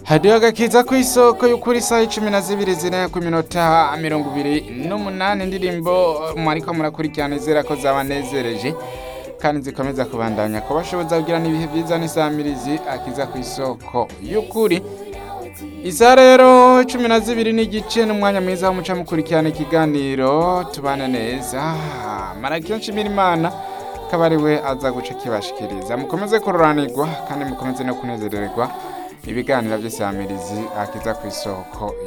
hadiyo agakiza ku isoko y'ukuri isaha icumi na zibiri zine ku minota mirongo ibiri n'umunani indirimbo mwariko murakurikirana izera ko zabanezereje kandi zikomeza kubandanya kubashoboza kugira n'ibihe byiza n'isamirizi akiza ku isoko y'ukuri isa rero cumi na zibiri n'igice n'umwanya mwiza w'umuca mukurikirana ikiganiro tubane neza marakiyo nshimira imana akaba ari we aza guca kibashikiriza mukomeze kuroranirwa kandi mukomeze no kunezererwa ibiganiro by'isamirizi akiza ku isoko